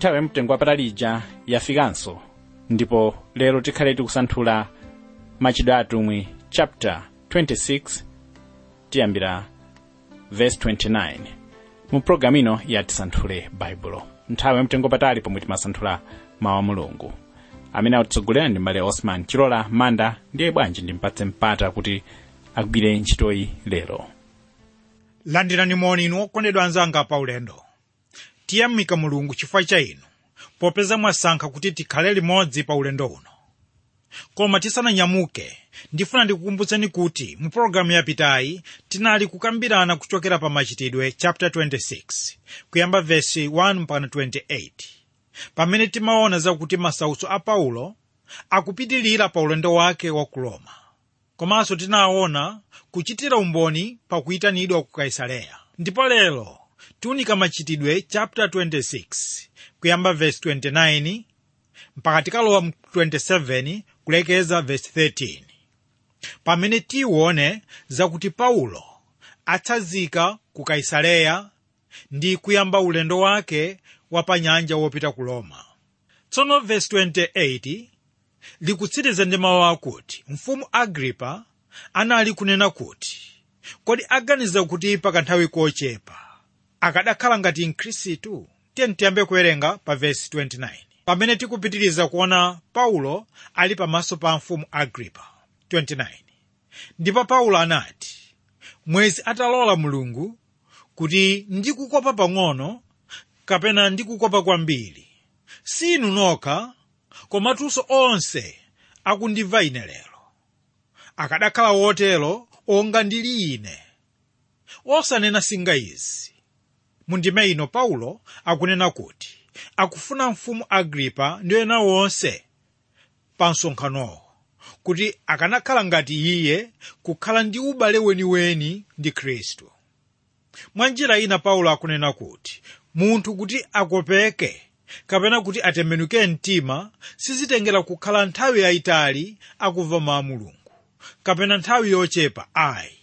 nthawi yamtengo wapatali ija yafikanso ndipo lero tikhale tikusanthula machitidwe atumwi chapter 26 tiyambira verse 29 mu programu ino yatisanthule baibulo nthawi yamtengo wapatali pomwe timasanthula mawu a mulungu amene akutitsogolera ndi mbale osman chilola manda ndiye bwanji ndimpatse mpata kuti agwire ntchitoyi lero landirani moni inu okondedwa anzanga pa ulendo tiyamika mulungu chifukwa cha inu popeza mwasankha kuti tikhale limodzi pa ulendo uno koma tisananyamuke ndifuna ndikukumbutseni kuti mu pologalamu yapitayi tinali kukambirana kuchokera pa machitidwe chapter 26 kuyamba vesi 1 mpaka 28 pamene timaona zakuti masautso a paulo akupitilira pa ulendo wake wa ku roma komanso tinaona kuchitira umboni pa kuyitanidwa ku kaisareya ndipo lero tiunika machitidwe chapter 26 kuyamba verse 29 mpaka tikalowa mu 27 kulekeza verse 13 pamene tione zakuti paulo atsazika ku kaisareya ndi kuyamba ulendo wake wa pa nyanja wopita ku roma tsono verse 28 likutsiriza ndi mawu akuti mfumu agripa anali kunena kuti kodi aganiza kuti pakanthawi kochepa akadakhala ngati mkhristu tiye tiyambe kuwerenga pa vesi 29 pamene tikupitiriza kuona paulo ali pamaso pa mfumu agripa 29 ndipo paulo anati mwezi atalola mulungu kuti ndikukopa pang'ono kapena ndikukopa kwambiri si inu nokha komatunso onse akundimva ine lero akadakhala wotero onga ndili ine osanena singa izi mundime ino paulo akunena kuti akufuna mfumu agripa ndi ena wonse pa msonkhanowo kuti akanakhala ngati iye kukhala ndi ubale weniweni ndi khristu mwa njira ina paulo akunena kuti munthu kuti akopeke kapena kuti atembenuke mtima sizitengera kukhala nthawi yayitali akumva mawu a mulungu kapena nthawi yochepa ayi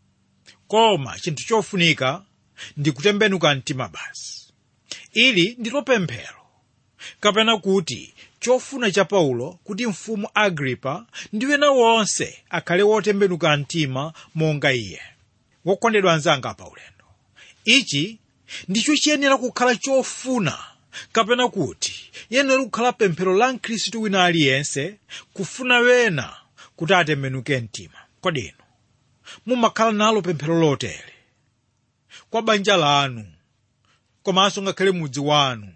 koma chinthu chofunika ndi kutembenuka mtima basi ili ndilo pemphero kapena kuti chofuna cha paulo kuti mfumu agripa ndi wena wonse akhale wotembenuka mtima monga iye wokondedwa anzanga pa ulendo ichi ndicho chiyenera kukhala chofuna kapena kuti yenera kukhala pemphero la mkhristu wina aliyense kufuna wena kuti atembenuke mtima kodi inu mumakhala nalo pemphero lotere kwa banja lanu komanso ngakhale mudzi wanu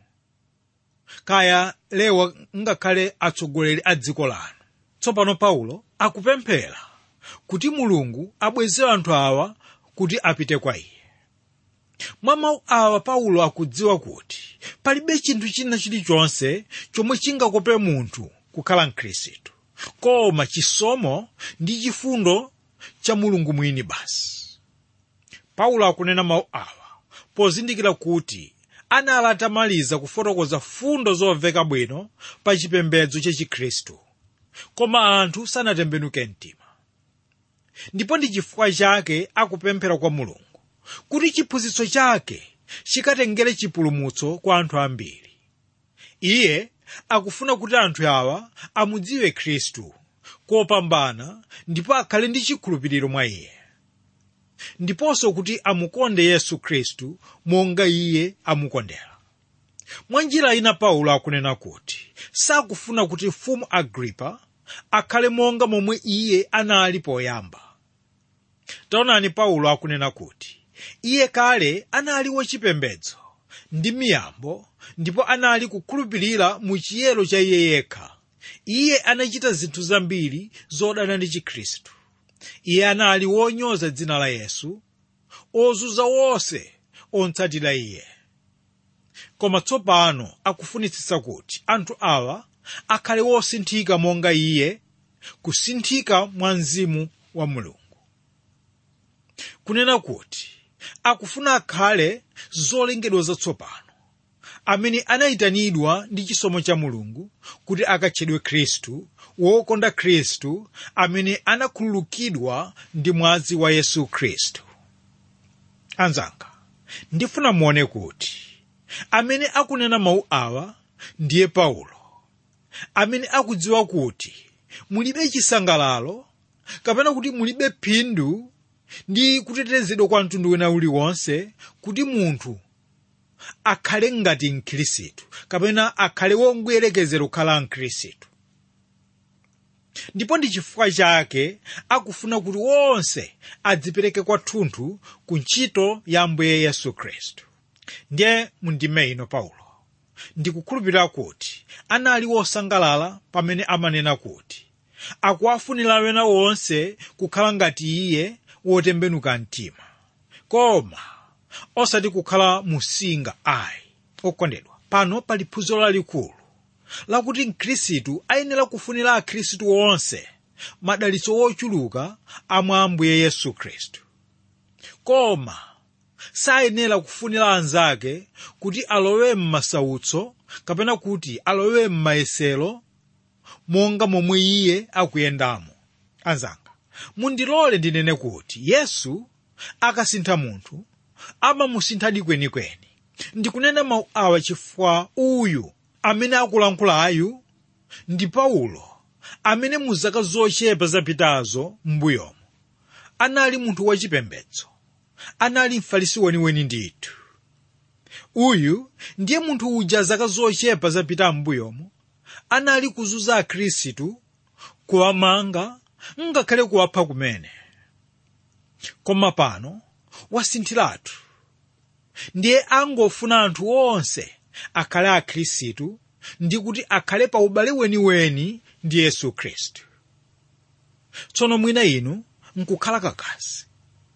kaya lewa ngakhale atsogoleri a dziko lanu tsopano paulo akupemphera kuti mulungu abweze anthu awa kuti apite kwa iye mwa mawu awa paulo akudziwa kuti palibe chinthu china chilichonse chomwe chingakope munthu kukhala mkhristu koma chisomo ndi chifundo cha mulungu mwini basi paulo akunena mawu awa pozindikira kuti anali atamaliza kufotokoza fundo zomveka bwino pa chipembedzo cha chikhristu koma anthu sanatembenuke mtima ndipo ndi chifukwa chake akupemphera kwa mulungu kuti chiphunzitso chake chikatengere chipulumutso kwa anthu ambiri iye akufuna kuti anthu awa amudziwe khristu kopambana ndipo akhale ndi chikhulupiriro mwa iye ndiponso kuti amukonde yesu khristu monga iye amukondera mwa njira ina paulo akunena kuti sakufuna kuti mfumu agripa akhale monga momwe iye anali poyamba taonani paulo akunena kuti iye kale anali wachipembedzo ndi miyambo ndipo anali kukhulupirira mu chiyero cha iye yekha iye anachita zinthu zambiri zodana ndi chikhristu iye anali wonyoza dzina la yesu ozunza wonse ontsatira iye koma tsopano akufunitsitsa kuti anthu awa akhale wosinthika monga iye kusinthika mwa mzimu wa mulungu kunena kuti akufuna akhale zolengedwa zatsopano amene anayitanidwa ndi chisomo cha mulungu kuti akatchedwe khristu wokonda khristu amene anakhululukidwa ndi mwazi wa yesu khristu anzanga ndifuna muone kuti amene akunena mawu awa ndiye paulo amene akudziwa kuti mulibe chisangalalo kapena kuti mulibe phindu ndi kutetezedwa kwa mtundu wina uliwonse kuti munthu akhale ngati mkhristu kapena akhale wongoyerekezera kukhala mkhristu ndipo ndi chifukwa chake akufuna kuti wonse adzipereke kwathunthu ku ntchito ya ambuye yesu khristu ndiye mundime ino paulo ndikukhulupirira kuti anali wosangalala pamene amanena kuti akuwafunira wena wonse kukhala ngati iye wotembenuka mtima koma osati kukhala musinga ayi okondedwa pano pali phunziro lalikulu lakuti mkhristu ayenera kufunira akhristu onse madalitso wochuluka amwa ambuye yesu khristu koma sayenera kufunira anzake alowe alowe m'masautso kapena kuti alowe m'mayesero monga momwe iye akuyendamo anzanga mundilole ndinene kuti yesu akasintha munthu amamusinthadi kwenikweni ndikunena mawu awa chifukwa uyu amene akulankhulayu ndi paulo amene mu zaka zochepa zapitazo m'mbuyomo anali munthu wachipembedzo anali mfarisi weniweni ndithu uyu ndiye munthu uja zaka zochepa zapita m'mbuyomo anali kuzunza akhristu kuwamanga ngakhale kuwapha kumene koma pano wasinthiratu ndiye angofuna anthu onse akhale akhristu ndi kuti akhale pa ubale weniweni ndi yesu khristu tsono mwina inu nkukhala kakasi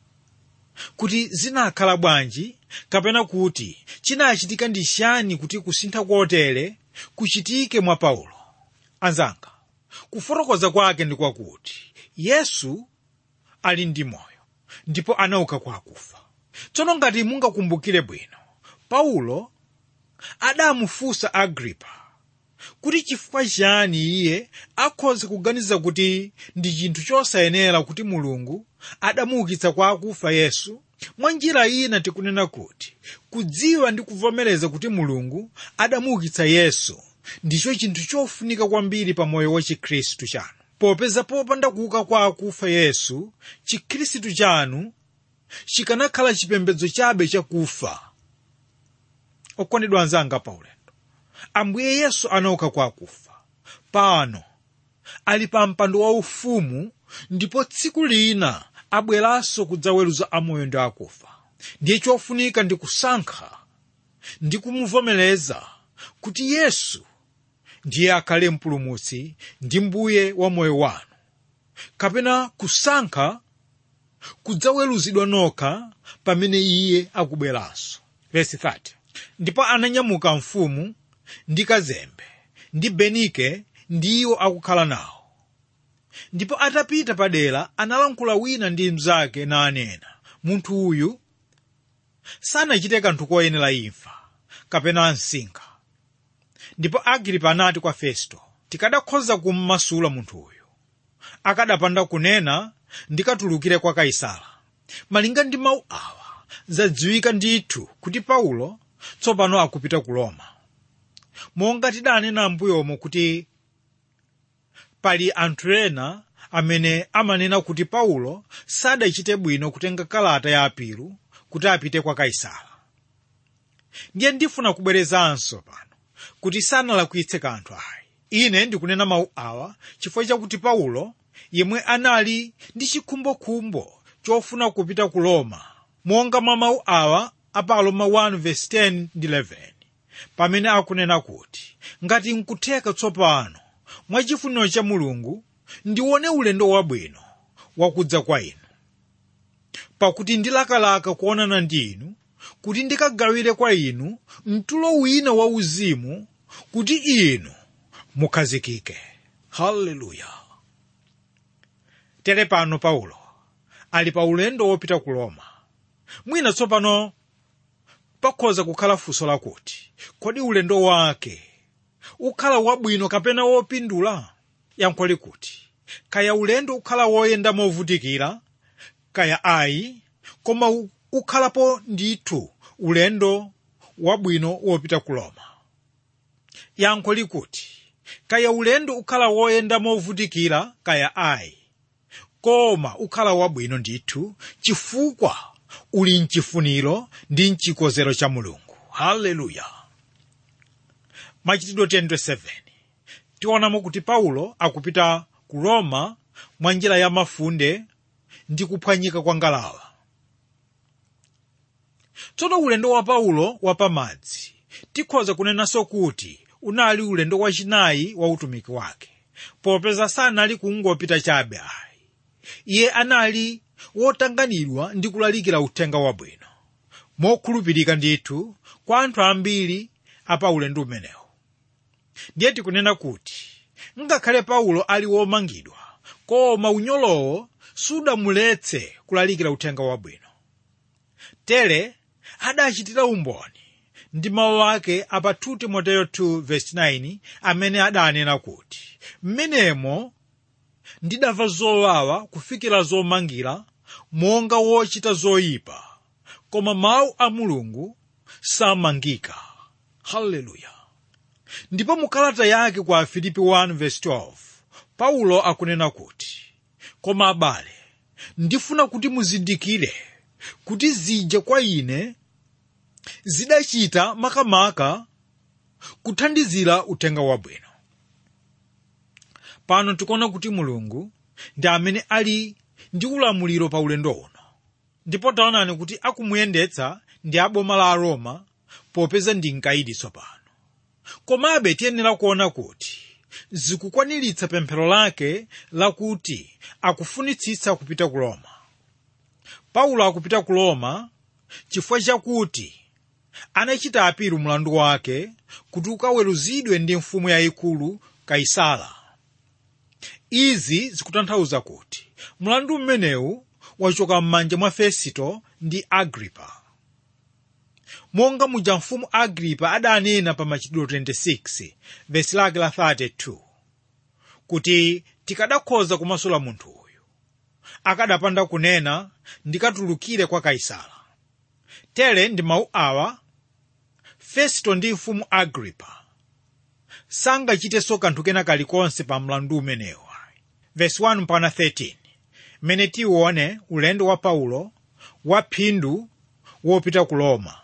kuti zinakhala bwanji kapena kuti chinachitika ndi chiyani kuti kusintha kotere kuchitike mwa paulo anzanga kufotokoza kwake ndi kwakuti yesu ali ndi moyo ndipo anauka kwa akufa tsono ngati mungakumbukire bwino paulo adamufunsa agripa kuti chifukwa chiyani iye akhoza kuganiza kuti ndi chinthu chosayenera kuti mulungu adamuukitsa kwa akufa yesu mwa njira ina tikunena kuti kudziwa ndi kuvomereza kuti mulungu adamuukitsa yesu ndicho chinthu chofunika kwambiri pa moyo wa chikhristu chanu popeza popanda kuuka kwa akufa yesu chikhristu chanu chikanakhala chipembedzo chabe chakufa okondedwa anzanga paulendo ambuye yesu anauka kwa akufa pano ali pa mpando waufumu ndipo tsiku lina abweranso kudzaweruza amoyo ndi akufa ndiye chofunika ndi kusankha ndi kumuvomereza kuti yesu ndiye akhale mpulumutsi ndi mbuye wa moyo wanu kapena kusankha kudzaweruzidwa nokha pamene iye akubweranso verse 30 ndipo ananyamuka mfumu ndi kazembe ndi benike ndi iwo akukhala nawo ndipo atapita padera analankhula wina ndi mnzake nanena munthu uyu sanachite kanthu koyenera imfa kapena msinkha ndipo agripa anati kwa festo tikadakhoza kummasula munthu uyu akadapanda kunena ndikatulukire kwa kaisala malinga ndi mawu awa zadziwika ndithu kuti paulo tsopano akupita ku roma monga tidanena ambuyomo kuti pali anthu ena amene amanena kuti paulo sadachite bwino kutenga kalata ya apilu kuti apite kwa kaisala ndiye ndifuna kubwerezanso pano kuti sanalakwitse kanthu ayi ine ndikunena mawu awa chifukwa chakuti paulo yemwe anali ndi chikhumbokhumbo chofuna kupita ku roma monga mwa mawu awa apa aroma 1:10-11 pamene akunena kuti ngati nkutheka tsopano mwa chifuniro cha mulungu ndione ulendo wabwino wakudza kwa inu pakuti ndilakalaka kuonana ndi inu kuti ndikagawire kwa inu mtulo wina wauzimu kuti inu mukhazikike haleluya tere pano paulo ali pa ulendo wopita ku roma mwina tsopano pakhoza kukhala funso lakuti kodi ulendo wake ukhala wabwino kapena wopindula yankho likuti kaya ulendo ukhala woyenda movutikira kaya ayi koma ukhalapo ndithu ulendo wabwino wopita ku roma yankho likuti kaya ulendo ukhala woyenda movutikira kaya ayi koma ukhala wabwino ndithu chifukwa uli mchifuniro ndi mchikonzero cha mulungu haleluya machitidwe 10:7 tionamo kuti paulo akupita ku roma mwa njira ya mafunde ndi kuphwanyika kwa ngalawa tsono ulendo wa paulo wapamadzi tikhoza kunenanso kuti unali ulendo wachinayi wa utumiki wake popeza sanali kungopita chabe ayi iye anali wotanganidwa ndi kulalikira uthenga wabwino mokhulupirika ndithu kwa anthu ambiri apa ulendo umenewu ndiye tikunena kuti ngakhale paulo ali womangidwa koma unyolowo sudamuletse kulalikira uthenga wabwino tere adachitira umboni ndi mawu ake apa 2 timoteyo 2:9 amene adanena kuti mmenemo ndidamva zowawa kufikira zomangira monga wochita zoyipa koma mawu a mulungu samangika haleluya ndipo mu kalata yake kwa afilipi 1:12 paulo akunena kuti koma abale ndifuna kuti muzindikire kuti zija kwa ine zidachita makamaka kuthandizira uthenga wabwino pano tikuona kuti mulungu ndi amene ali ndi ulamuliro pa ulendo uno ndipo taonani kuti akumuyendetsa ndi aboma la aroma popeza ndi mkaidi tsopano komabe tiyenera kuona kuti zikukwaniritsa pemphero lake lakuti akufunitsitsa kupita ku roma paulo akupita ku roma chifukwa chakuti anachita apiru mlandu wake kuti ukaweruzidwe ndi mfumu yayikulu kaisala izi zikutanthauza kuti mlandu umenewu wachoka m'manja mwa fesito ndi agripa monga muja mfumu agripa adanena pa machitidwe 26 vesi lake la 32 kuti tikadakhoza kumasula munthu uyu akadapanda kunena ndikatulukire kwa kaisala tere ndi mawu awa fesito ndi mfumu agripa sangachitenso kanthu kena kalikonse pa mlandu umenewu vesi 1 mpaka 13 mmene tiwone ulendo wa paulo wa phindu wopita ku roma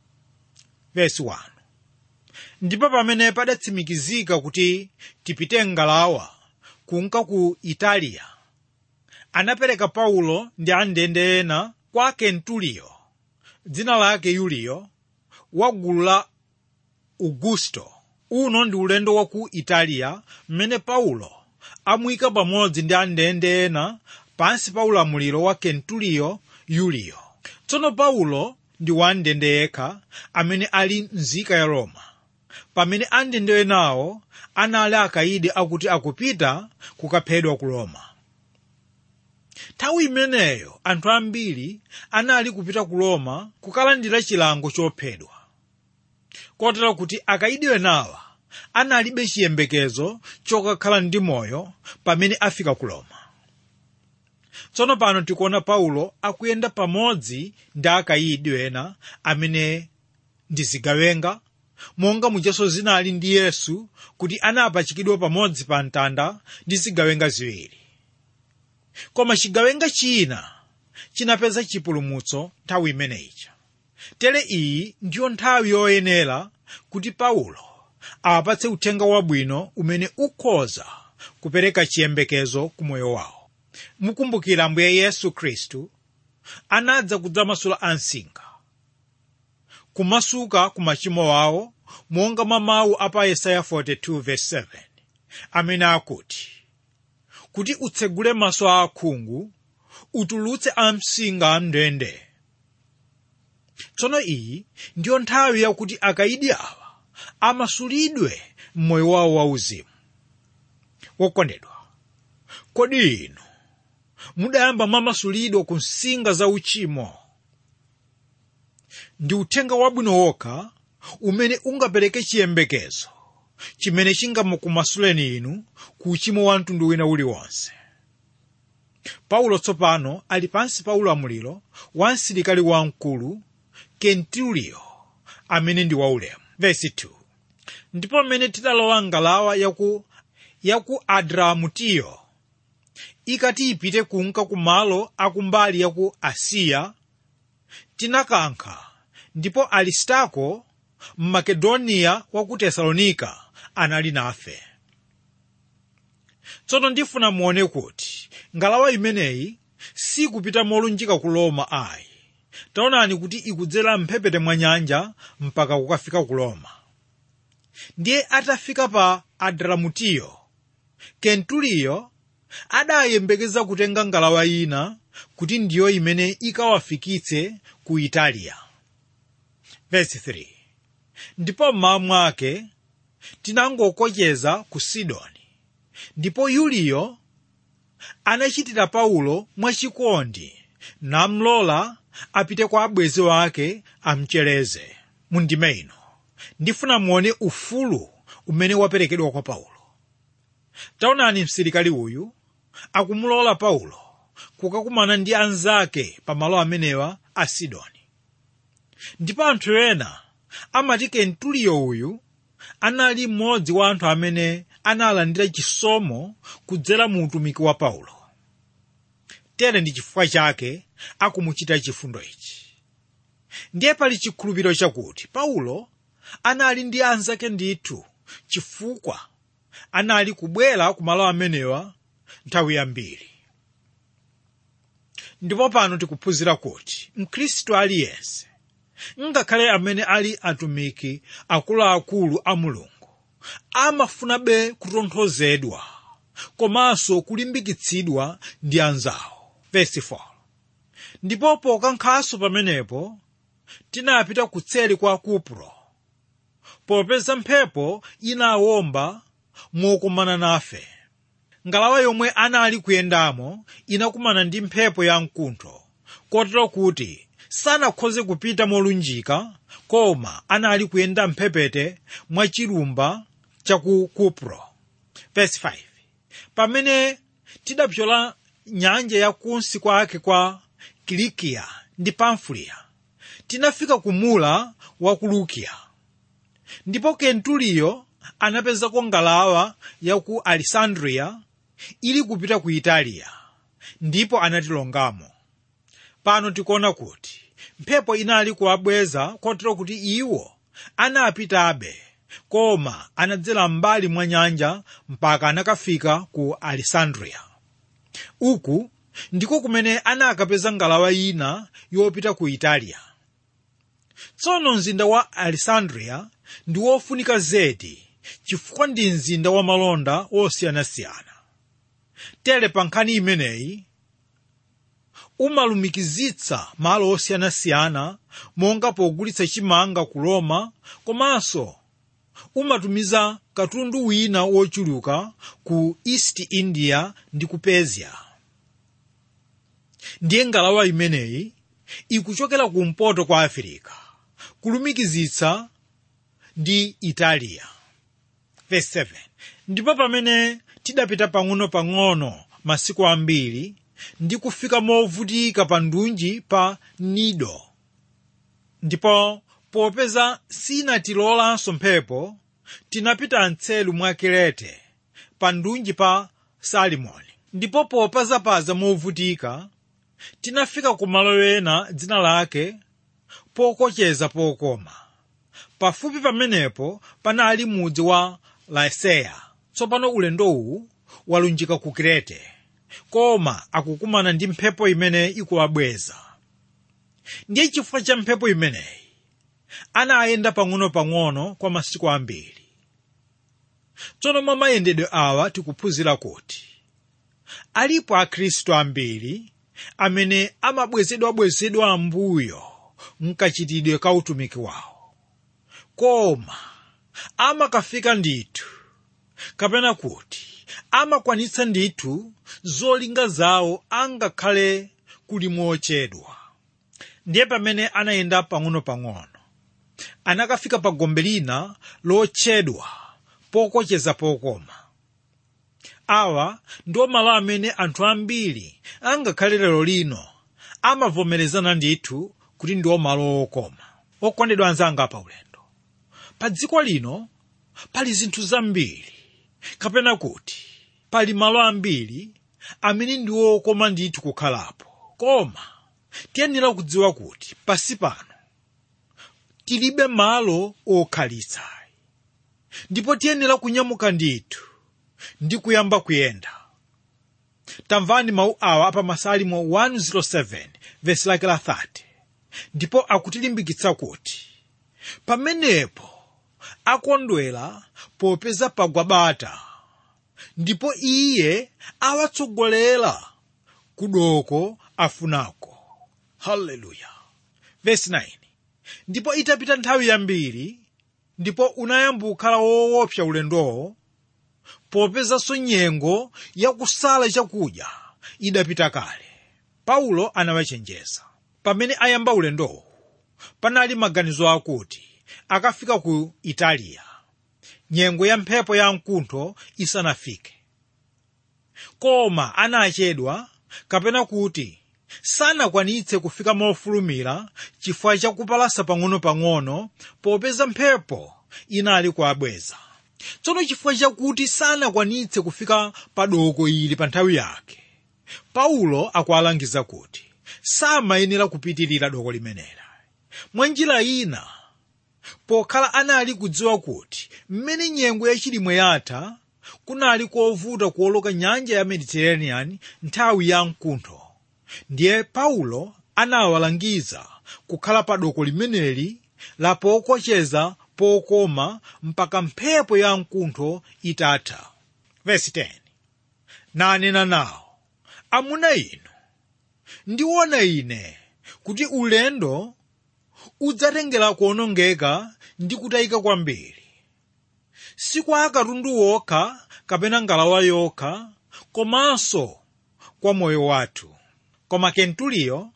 vesi 1 ndipo pamene padatsimikizika kuti tipite ngalawa kunka ku italiya anapereka paulo ndi andende ena kwa kentuliyo dzina lake yuliyo wa gulu la augusto uno ndi ulendo wa ku italiya mmene paulo amuyika pamodzi ndi andende ena pansi pa ulamuliro wa kentuliyo yuliyo tsono paulo ndi wandende yekha amene ali mzika ya roma pamene andende enawo anali akaidi akuti akupita kukaphedwa ku roma nthawi imeneyo anthu ambiri anali kupita ku roma kukalandira chilango chophedwa kotero kuti akaidi enawa analibe chiyembekezo chokakhala ndi moyo pamene afika ku roma tsono pano tikuona paulo akuyenda pamodzi ndi akayidi ena amene ndi zigawenga monga muchaso zinali ndi yesu kuti anapachikidwa pamodzi pa mtanda ndi zigawenga ziwiri koma chigawenga china chinapeza chipulumutso nthawi imeneyija tere iyi ndiyo nthawi yoyenera kuti paulo awapatse uthenga wabwino umene ukhoza kupereka chiyembekezo ku moyo wawo mukumbukira ambuye yesu khristu anadza kudzamasula ansinga kumasuka ku machimo awo monga mwa mawu a pa yesaya 42:7 amene akuti kuti utsegule maso a akhungu utulutse amsinga amndende tsono iyi ndiyo nthawi yakuti akayidi awa amasulidwe m'moyo wawo wauzimu wokondedwa kodi inu mudayamba mwamasulidwa ku nsinga za uchimo ndi uthenga wabwino wokha umene ungapereke chiyembekezo chimene chingamukumasuleni inu ku uchimo wa mtundu wina uliwonse paulo tsopano ali pansi pa ulamuliro wa msilikali wamkulu kenturiyo amene ndi waulemu vesi 2 ndipo mmene tidalowa ngalawa yaku yaku adramutiyo ikati ipite kunka kumalo akumbali yaku asiya tinakankha ndipo alistako mmakedoniya wa ku tesalonika anali nafe tsono ndifuna muone kuti ngalawa imeneyi sikupita molunjika ku roma ayi taonani kuti ikudzera mphepete mwa nyanja mpaka kukafika ku roma ndiye atafika pa adramutiyo kentuliyo adayembekeza kutenga ngalawa ina kuti ndiyo imene ikawafikitse ku italiya Verse 3 ndipo mmawa mwake tinangokocheza ku sidoni ndipo yuliyo anachitira paulo mwachikondi namlola apite kwa abwenzi wake amchereze mundime ino ndifuna muone ufulu umene waperekedwa kwa paulo taonani msilikali uyu akumulola paulo kukakumana ndi anzake pa malo amenewa a sidoni ndipo anthu ena amati kentuliyo uyu anali mmodzi wa anthu amene analandira chisomo kudzera mu utumiki wa paulo tere ndi chifukwa chake akumuchita chifundo ichi ndiye pali chikhulupiriro chakuti paulo anali ndi anzake ndithu chifukwa anali kubwera ku malo amenewa nthawi yambiri ndipo pano tikuphunzira kuti mkhristu aliyense ngakhale amene ali atumiki akuluakulu a mulungu amafunabe kutonthozedwa komanso kulimbikitsidwa ndi anzawo Verse 4. ndipo pokankhanso pamenepo tinapita kutseli kwa kupro popeza mphepo inawomba mokumana nafe ngalawa yomwe anali kuyendamo inakumana ndi mphepo ya mkuntho kotero kuti sanakhoze kupita molunjika koma anali kuyenda mphepete mwa chilumba cha ku kupro Verse 5. pamene tidapyola nyanja yakunsi kwake kwa kilikiya ndi pamfuliya tinafika ku mula wa ku lukiya ndipo kentuliyo anapezako ngalawa ya ku alessandriya ili kupita ku italiya ndipo anatilongamo pano tikuona kuti mphepo inali kuwabweza kotero kuti iwo anapitabe koma anadzera m'mbali mwa nyanja mpaka anakafika ku alessandriya uku ndiko kumene anakapeza ngalawa ina yopita ku italiya tsono mzinda wa alessandriya ndi wofunika zedi chifukwa ndi mzinda wa malonda osiyanasiyana tere pa nkhani imeneyi umalumikizitsa malo osiyanasiyana monga pogulitsa chimanga ku roma komanso umatumiza katundu wina wochuluka ku east india ndi ku persia ndiye ngalawa imeneyi ikuchokera kumpoto kwa afirika kulumikizitsa ndi italiya Verse 7. ndipo pamene tidapita pang'ono-pang'ono masiku ambiri ndi kufika movutika pa ndunji pa nido ndipo popeza sinatilolanso mphepo tinapita mtselu mwa kirete pa ndunji pa salimoni ndipo popazapaza movutika tinafika ku malo ena dzina lake pokocheza pokoma pafupi pamenepo panali mudzi wa laseya tsopano ulendowu walunjika ku kirete koma akukumana ndi mphepo imene ikuwabweza ndiye chifukwa cha mphepo imeneyi anayenda pang'ono-pang'ono kwa masiku ambiri tsono mwa mayendedwe awa tikuphunzira kuti alipo akhristu ambiri amene amabwezedwabwezedwa ambuyo mkachitidwe ka utumiki wawo koma amakafika ndithu kapena kuti amakwanitsa ndithu zolinga zawo angakhale kuli mochedwa ndiye pamene anayenda pang'ono-pang'ono anakafika pa gombe lina lotchedwa pokocheza pokoma awa ndiwo malo amene anthu ambiri angakhale lero lino amavomerezana ndithu kuti ndiwo malo okoma okondedwa anzanga pa ulendo pa dziko lino pali zinthu zambiri kapena kuti pali malo ambiri amene ndi okoma ndithu kukhalapo koma tiyenera kudziwa kuti pasi pano tilibe malo okhalitsa ndipo tiyenera kunyamuka ndithu ndi kuyamba kuyenda tamvani mawu awa pa masalimo 107 vesi lake la 30 ndipo akutilimbikitsa kuti pamenepo akondwera popeza pagwa bata ndipo iye awatsogolera kudoko afunako haleluya vesi 9 ndipo itapita nthawi yambiri ndipo unayamba kukhala woopsa ulendowo popezanso nyengo yakusala chakudya idapita kale paulo anawachenjeza pamene ayamba ulendowo panali maganizo akuti akafika ku italiya nyengo ya mphepo ya mkuntho isanafike koma anachedwa kapena kuti sanakwanitse kufika mofulumira chifukwa chakupalasa pang'ono-pang'ono popeza mphepo inali kuabweza tsono chifukwa chakuti sanakwanitse kufika pa doko ili pa nthawi yake paulo akualangiza kuti samayenera kupitirira doko limenera mwa njira ina pokhala anali kudziwa kuti mmene nyengo yachilimwe yatha kunali kovuta kuoloka nyanja ya mediterranean nthawi ya mkuntho ndiye paulo anawalangiza kukhala pa doko limeneli la pokocheza pokoma mpaka mphepo ya mkuntho itatha vesi 10 nanena nawo amuna inu ndiona ine kuti ulendo udzatengera kuonongeka ndi kutayika kwambiri si kwa akatundu wokha kapena ngalawa yokha komanso kwa moyo wathu koma kentuliyo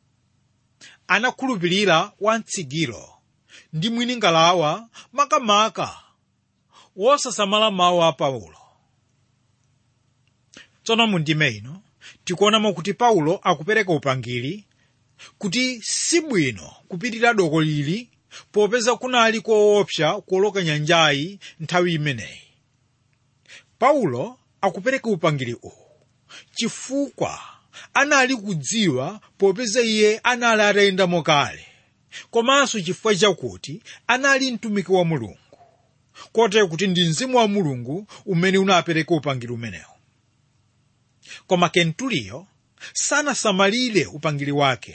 anakhulupirira wamtsigiro ndi mwini ngalawa makamaka wosasamala mawu a paulo tsono mundime ino tikuonamo kuti paulo akupereka upangiri kuti si bwino kupitirira doko lili popeza kunali koopsa kuoloka nyanjayi nthawi imeneyi paulo akupereka upangiri uwu chifukwa anali kudziwa popeza iye anali atayendamo kale komanso chifukwa chakuti anali mtumiki wa mulungu kotero kuti ndi mzimu wa mulungu umene unapereka upangiri umenewu koma kentuliyo sanasamalire upangiri wake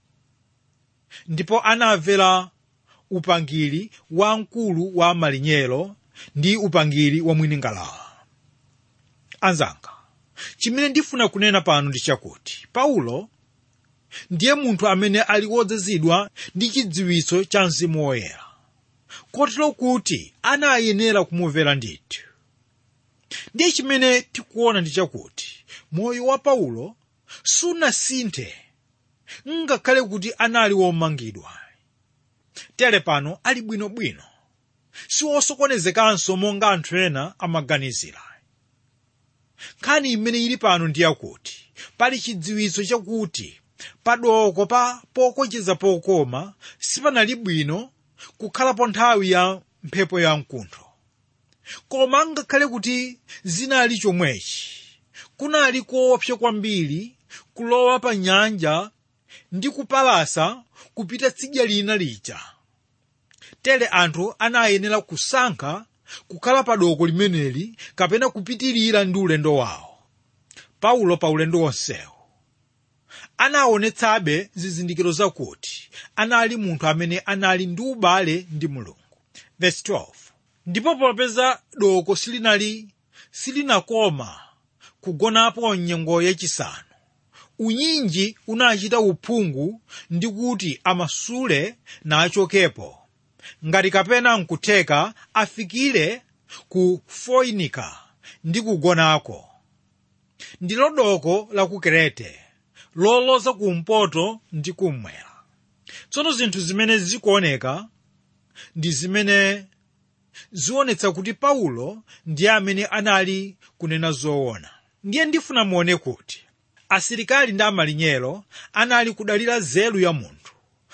ndipo anamvera upangiri wa mkulu wa malinyero ndi upangiri wa mwini ngalawa anzanga chimene ndifuna kunena pano ndi chakuti paulo ndiye munthu amene ali wodzazidwa ndi chidziwitso cha mzimu woyera kotero kuti anayenera kumumvera ndithu ndiye chimene tikuona ndi chakuti moyo wa paulo sunasinthe ngakhale kuti anali womangidwa tere pano ali bwinobwino siwosokonezekanso monga anthu ena amaganizira nkhani imene ili pano ndi yakuti pali chidziwitso chakuti padoko pa pokocheza pokoma sipanali bwino kukhalapo nthawi ya mphepo ya mkuntho koma ngakhale kuti zinali chomwechi kunali koopsa kwambiri kulowa pa nyanja ndi kupalasa kupita tsidya lina lija tere anthu anayenera kusankha kukhala pa doko limeneli kapena kupitirira ndi ulendo wawo paulo pa ulendo wonsewu anaonetsabe zizindikiro zakuti anali munthu amene anali ndi ubale ndi mulungu Verse 12. ndipo popeza doko silinali silinakoma kugonapo nyengo yachisanu unyinji unachita uphungu ndi kuti amasule nachokepo ngati kapena nkutheka afikire ku foinika ndi kugonako ndilo doko la ku kerete loloza kumpoto ndi kummwera tsono zinthu zimene zikuoneka ndi zimene zionetsa kuti paulo ndiye amene anali kunena zoona ndiye ndifuna muone kuti asilikali ndi amalinyero anali kudalira nzeru ya munthu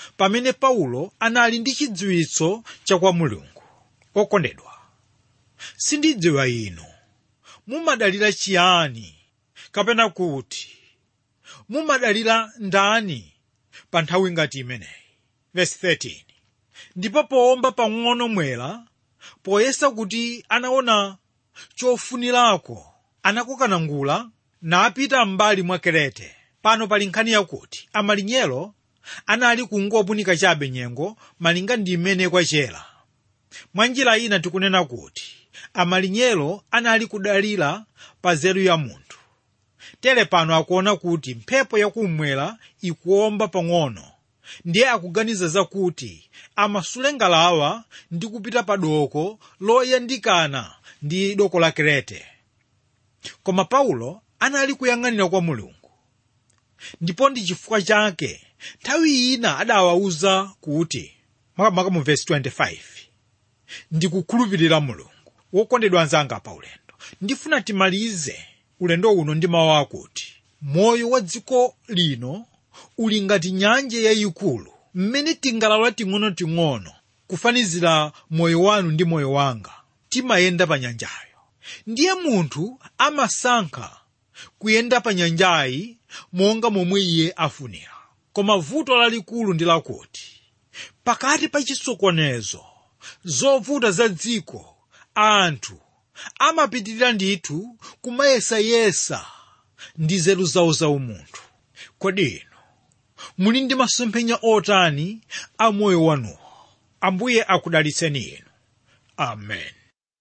pamene paulo anali ndi chidziwitso cha kwa mulungu okondedwa sindidziwa inu mumadalira chiyani kapena kuti mumadalira ndani pa nthawi ngati imeneyi verse 13 ndipo powomba pang'ono mwera poyesa kuti anaona chofunirako anakukanangula napita m'mbali mwa kerete pano pali nkhani yakuti amalinyero anali kungopunika chabe nyengo malinga ndi imene kwachera mwa njira ina tikunena kuti amalinyero anali kudalira pa nzeru ya munthu tere pano akuona kuti mphepo yakummwera ikuwomba pang'ono ndiye akuganiza zakuti amasule ngalawa ndi kupita pa doko loyandikana ndi doko la kerete koma paulo anali kuyang'anira kwa mulungu ndipo ndi chifukwa chake nthawi ina adawawuza kuti makamaka mu vesi 25 ndikukhulupirira mulungu wokondedwa anzanga pa ulendo ndifuna timalize ulendo uno ndi mawu akuti moyo wa dziko lino uli ngati nyanja yayikulu mmene tingalawa ting'onoting'ono kufanizira moyo wanu ndi moyo wanga timayenda pa nyanjayo ndiye munthu amasankha kuyenda pa nyanjayi monga momwe iye afunira koma vuto lalikulu ndi lakuti pakati pa chisokonezo zovuta za dziko anthu amapitirira ndithu kumayesayesa ndi nzeru zawo zaumunthu kodi inu muli ndi masomphenya otani a moyo wanuwo ambuye akudalitseni inu amen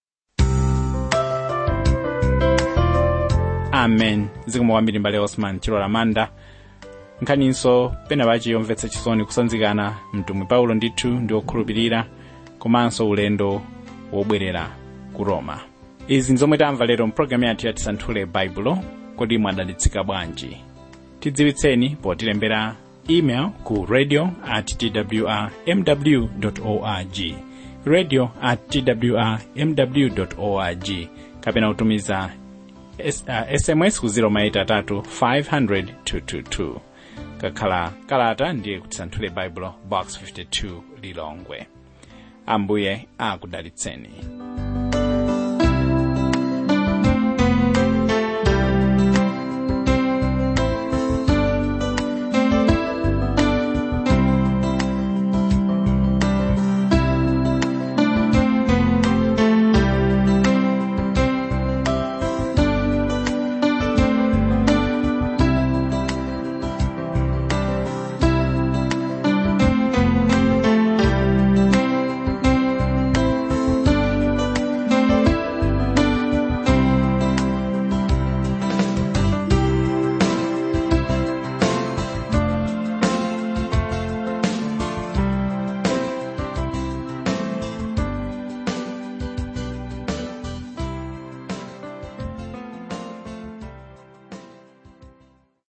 amen zikomo kwambiri mbale osman chilola manda nkhaninso pena pachi yomvetsa chisoni kusanzikana mtumwi paulo ndithu ndi okhulupirira komanso ulendo wobwerera ku roma izi nzomwe tamva lero mpulogalamu yathu ya tisanthule baibulo kodi mwadalitsika bwanji tidziwitseni potilembera email ku radio at twr mw org radio at twr mw org kapena kutumiza S, uh, sms ku 0maitatu 500 222 kakhala kalata ndiye kutisanthule baibulo box 52 lilongwe ambuye akudalitseni